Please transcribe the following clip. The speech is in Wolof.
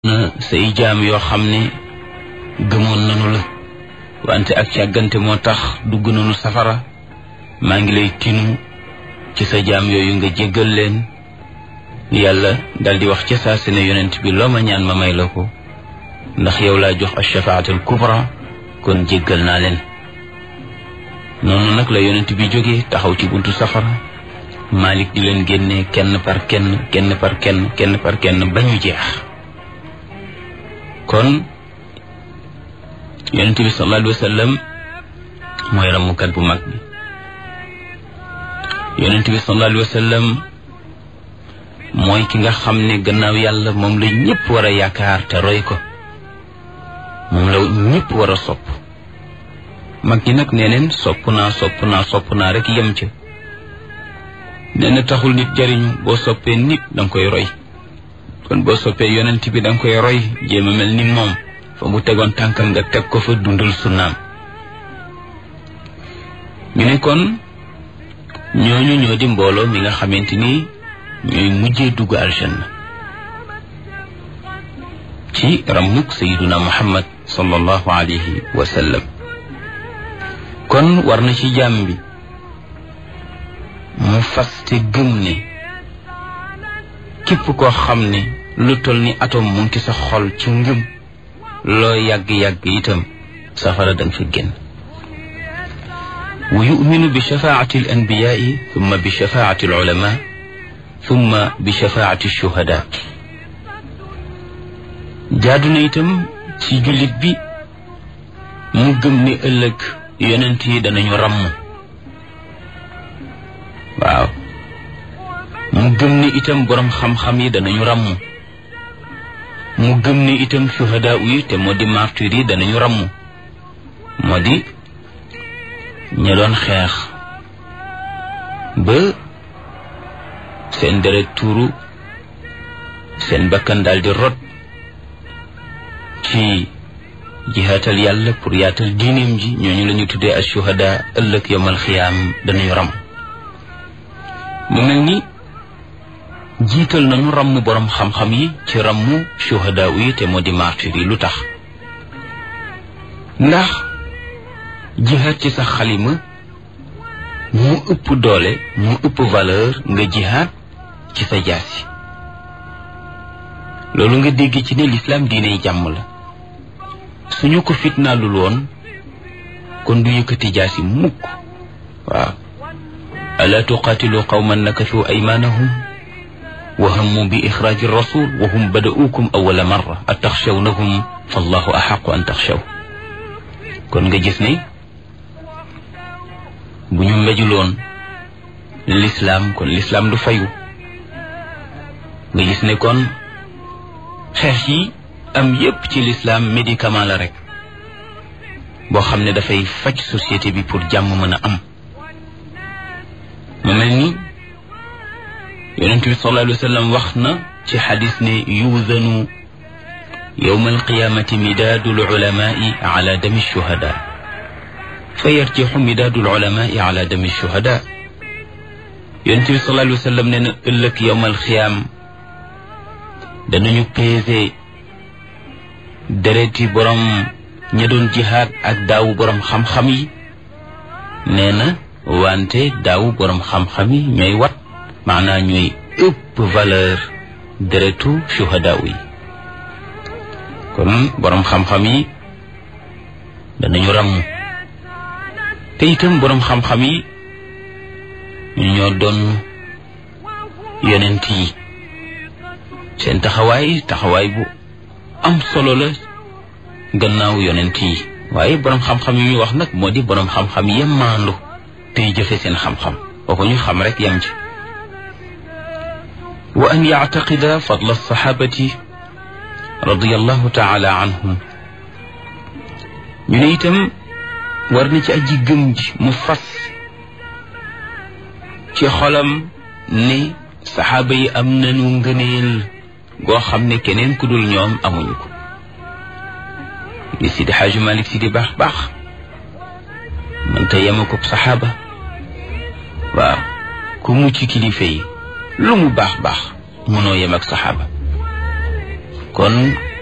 na say jaam yoo xam ne gëmoon nanu la wante ak càggante moo tax dugg nanu safara maa ngi lay tinu ci sa jaam yooyu nga jéggal leen yàlla daldi wax ca saa si ne yonent bi loo ma ñaan ma may la ko ndax yow laa jox ashafaatul kubra kon jéggal naa leen noonu nag la yonent bi jógee taxaw ci buntu safara Malik di leen génne kenn par kenn kenn par kenn kenn par kenn ba ñu jeex kon yonent bi sallallahu alayhi wa sallam mooy ramukat bu mag bi yonent bi sallallahu alayhi wa sallam mooy ki nga xam ne gannaaw yàlla moom la ñëpp war a yaakaar te roy ko moom la ñëpp war a sopp mag ñi nag nee neen sopp naa sopp naa sopp naa rek yem ca nee na taxul nit jariñu boo soppee nit danga koy roy kon boo soppee yonent bi danga koy roy jéem a mel ni moom fa mu tegoon tànkam nga teg ko fa dundal sunnaam ñu ne kon ñooñu ñoo di mbooloo mi nga xamante ni ñooy mujjee dugg aljanna ci ramuk sayiduna muhammad sallallahu alayhi wa sallam kon war na ci jàmm bi mu faste gëm ne képp koo xam ne lu toll ni atom mu ngi sa xol ci ngëm loo yàgg-yàgg itam safara danga fi génn wa yuminu bi shafaati al anbiyaai thumma bi shafaati al ulama thumma bi shafaati shuhada jaadu na itam ci jullit bi mu gëm ni ëllëg yonent yi danañu ràmm waaw mu gëm ni itam boroom xam-xam yi danañu ràmm mu gëm ni itam shuhada yi te moo di martyr yi danañu ràmm moo di ña doon xeex ba seen deret tuuru seen bakkan daal di rot ci jihaatal yàlla pour yaatal diineem ji ñooñu la ñu tuddee as shuhada ëllëg yowmal xiyaam danañu ràmm mu mel ni jiital nañu ràmm boroom xam-xam yi ci ràmm shuhada yi te moo di martyr yi lu tax ndax jihaad ci sa xalima mu ëpp doole mu ëpp valeur nga jihaad ci sa jaasi loolu nga dégg ci ne lislaam diiney jàmm la suñu ko fitnaalul woon kon du yëkkati jaasi mukk waaw alaa tuqaatilu qawman nakathu aymaanahum wa hammu bi ixraaji rasul wa hum bada'uukum awwala marra ataxshawnahum fallahu axaqu an taxshaw kon nga gis ne bu ñu mbejuloon lislaam kon lislaam du fayu nga gis ne kon xeex yi am yépp ci lislaam médicament la rek boo xam ne dafay faj société bi pour jàmm mën a am mu mel ni yonent bi sallallahu alayhi wa sallam wax na ci xadis ne yuuzanu yowma alqiyamati midaadu lulamai ala dami shuhada fa yarjixu midaadu lulamai ala dami shuhada yonent bi sallallahu alayhi wa sallam nee na ëllëg yowma alqiyaam danañu peese dereti borom ña doon jihaad ak daawu borom xam-xam yi nee na wante daawu borom xam-xam yi ñooy wat maanaa ñooy ëpp valeur deretu shuhada yi kon borom xam-xam yi danañu ràmm te itam borom xam-xam yi ñu ñoo doon yonent yi seen taxawaay taxawaay bu am solo la gannaaw yonent yi waaye borom xam-xam yi ñu wax nag moo di borom xam-xam yem maandu tey jëfe seen xam-xam kooku ñu xam rek yam ci wa an yactaqida fadla alsaxaabati radiallahu taala anhum ñu ne itam war na ci aji gëm ji mu fas ci xolam ne saxaaba yi am nañu ngëneel goo xam ne keneen ku dul ñoom amuñu ko li Sidi Xaaju Malik si di baax baax mënta yema ko saxaaba waaw ku mucc kilifa yi lu mu baax baax mënoo yem ak saxaaba kon